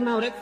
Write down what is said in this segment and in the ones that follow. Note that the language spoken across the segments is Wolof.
gannaaw rek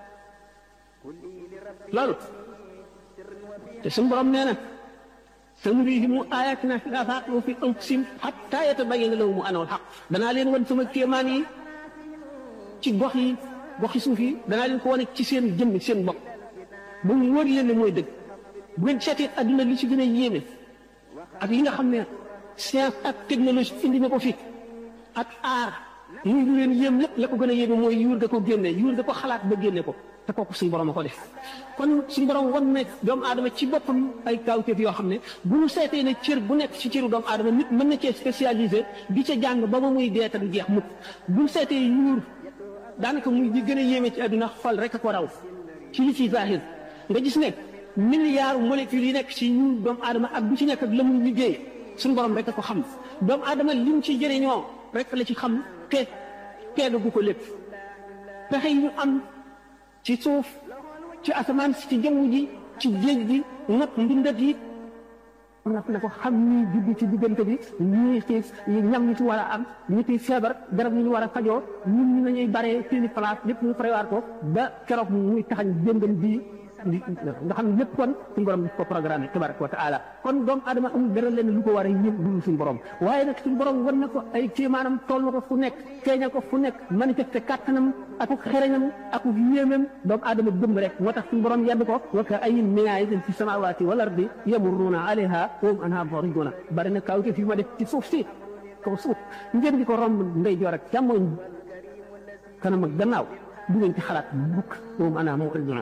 loolu te suñu borom nee na sanurihimu ayatina fil afaaqi wa fi anfusihim hattaa yatabayyana lahumu annahu al-haqq danaa leen wan sama kéemaan yi ci gox yi goxi suuf yi danaa leen ko wane ci seen jëmm seen bopp ba mu wóor leen ne mooy dëgg bu ngeen seetee adduna li ci gën a yéeme ak yi nga xam ne science ak technologie indi na ko fi ak aar muy lu leen yéem lépp la ko gën a yéeme mooy yuur ga ko génne yuur ga ko xalaat ba génne ko te kooku suñu borom a ko def kon suñu borom wan ne doomu aadama ci boppam ay kawteef yoo xam ne bu ñu seetee ne cër bu nekk ci cëru doomu aadama nit mën na cee spécialisé di ca jàng ba ba muy dee te du jeex mukk bu ñu seetee yuur daanaka muy di gën a yéeme ci àdduna xol rek a ko raw ci li ci zahir nga gis ne milliards molécules yi nekk ci yuur doomu aadama ak bu ci nekk ak la muy liggéey suñu borom rek a ko xam doomu aadama lim ci jëriñoo rek la ci xam te teegagu ko lépp pexe yi ñu am ci suuf ci asamaan si ci jaww ji ci géej gi nag mbindat yi nag na ko xam ñuy judd ci diggante bi ñii xiif ñam ñu ci war a am ñi ciy feebar garab ñu war a fajoo ñun ñu nañuy baree seeni place lépp ñu prévoir ko ba keroog muy taxañ jëngal bii nga xam ne lépp kon suñu borom daf ko programme tabaraka wa taala kon doomu adama amul dara leen lu ko war a yëg dul suñu borom waaye nag suñu borom wan na ko ay kéemaanam toll na ko fu nekk feeñal ko fu nekk manifesté kàttanam ak xereñam ak yéemam doomu adama gëm rek moo tax suñu borom yedd ko wa ka ayyin min aayatin fi samaawaati wal ardi yamurruuna alayha wa hum anhaa mu'riduuna bari na kaw fi ma def ci suuf si kaw suuf ngeen di ko romb ndeyjoor ak càmmoñ kanam ak gannaaw du ngeen ci xalaat bukk wa hum anhaa mu'riduuna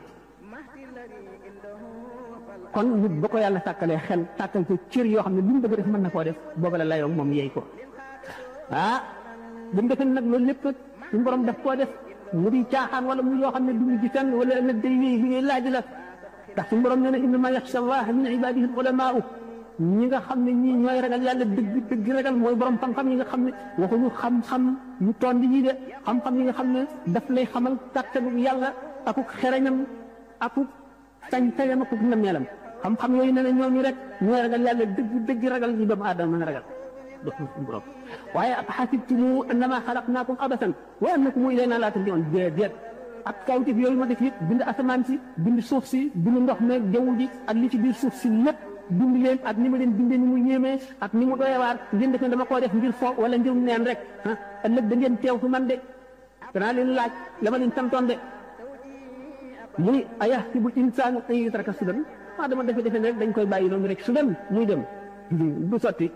kon nit ba ko yàlla sàkkalee xel sàkkal ko cër yoo xam ne lu mu bëgg def mën na koo def booba la layoo moom yeey ko ah bu mu defee nag loolu lépp suñu borom daf koo def mu di caaxaan wala mu yoo xam ne du ñu gi fenn wala nag day wéy li ngay laaj la ndax suñu borom nee na innama yaxsha allaha min ibadihi ulamaau ñi nga xam ne ñii ñooy ragal yàlla dëgg dëgg ragal mooy borom xam-xam yi nga xam ne waxuñu xam-xam ñu tond yi de xam-xam yi nga xam ne daf lay xamal kàttanu yàlla akuk xereñam akuk sañ-sañam akuk nammeelam xam-xam yooyu nee na ñooñu rek ñooy ragal yàlla dëgg dëgg ragal ñu doomu aadama mën a ragal dox suñu borom waaye ab xasibtumu annama xalaqnaakum abasan wa annakum ilaynaa laa turja'uun déedéet ak kawtif yooyu ma def yëpp bind asamaan si bind suuf si bind ndox meeg jaww ji ak li ci biir suuf si lépp bind leen ak ni ma leen bindee ni mu yéemee ak ni mu doyewaar ngeen def ne dama koo def ngir fo wala ngir neen rek ah ëllëg da ngeen teew fi man de danaa leen laaj la ma leen santoon de muy ayahsibul insaanu an yutraka sudan ah dama defe defe rek dañ koy bàyyi noonu rek su dem muy dem du sotti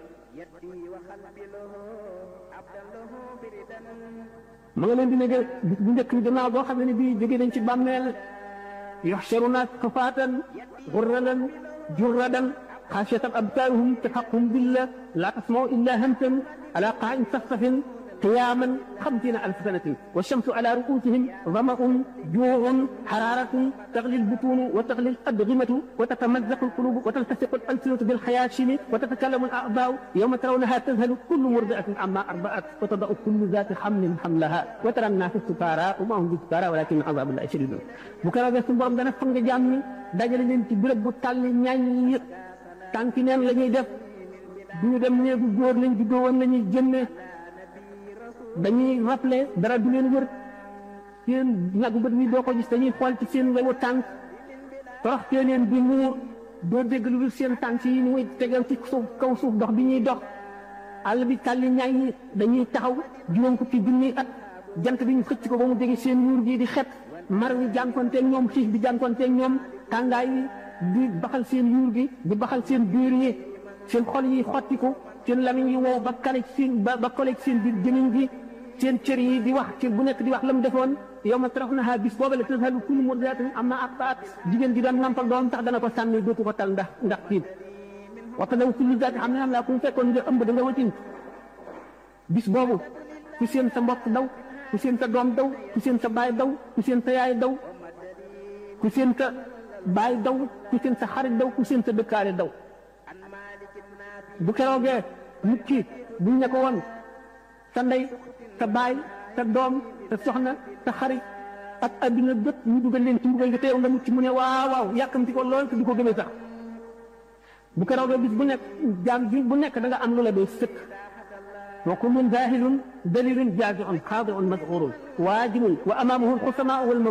ma nga leen di nekk bis bu njëkk bi gannaaw boo xam ne bii jóge nañ ci bàmmeel yuxsharuna xufaatan gurradan jurradan xaasiyatan absaaruhum taxaquhum billah laa tasmau illa hamsan ala qaa'in safsafin قياما خمسين ألف سنة والشمس على رؤوسهم ظمأ جوع حرارة تغلي البطون وتغلي الأدغمة وتتمزق القلوب وتلتصق الألسنة بالخياشم وتتكلم الأعضاء يوم ترونها تذهل كل مرضعة عما أرضعت وتضع كل ذات حمل حملها وترى الناس سكارى وما هم بسكارى ولكن عذاب الله شديد بكرة بس borom dana fang jàmm dajale leen ci béréb bu tàlli ñaañ tànki neen la ñuy def duñu dem néegu góor lañ juddoo woon la ñuy jënne dañuy rappelé dara du leen wër seen nagu bët mi doo ko gis dañuy xool ci seen wewu tànk torox tee leen bi muur doo dégg lu dul seen tànk yi muy tegal ci suuf kaw suuf dox bi ñuy dox àll bi tàlli ñaay ñi dañuy taxaw juróom fukki junni at jant bi ñu xëcc ko ba mu jege seen yuur gi di xet mar wi jànkonteeg ñoom xiif bi jànkonteeg ñoom tàngaay wi di baxal seen yuur gi di baxal seen biir yi seen xol yi xottiku seen lamiñ yi wow ba kale seen ba ba kole seen biir jëmiñ gi seen cër yi di wax cër bu nekk di wax la mu defoon yow ma tarawnaha bis booba la tazhalu kullu murdi'atin amma arda'at jigéen ji doon nampal doom tax dana ko sànni dootu ko tal ndax ndax tiit wa tadaw kullu zaati hamlin hamlahaa ku mu fekkoon nga ëmb da nga watin bis boobu ku seen sa mbokk daw ku seen sa doom daw ku seen sa baay daw ku seen sa yaay daw ku seen sa baay daw ku seen sa xarit daw ku seen sa dëkkaale daw bu keroogee nit ki buñ ne ko woon sa ndey sa baay sa doom sa soxna sa xarit ak adduna bépp ñu dugal leen ci mbugal nga teew nga mucc mu ne waaw waaw yàkkamti ko lool te du ko gëmee sax bu keroogee bis bu nekk jaam bi bu nekk da nga am lu la doy sëkk wa kullun zaahilun dalilun jaaziun xaadiun mas'uurun waajibun wa amaamahu alxusamaa wal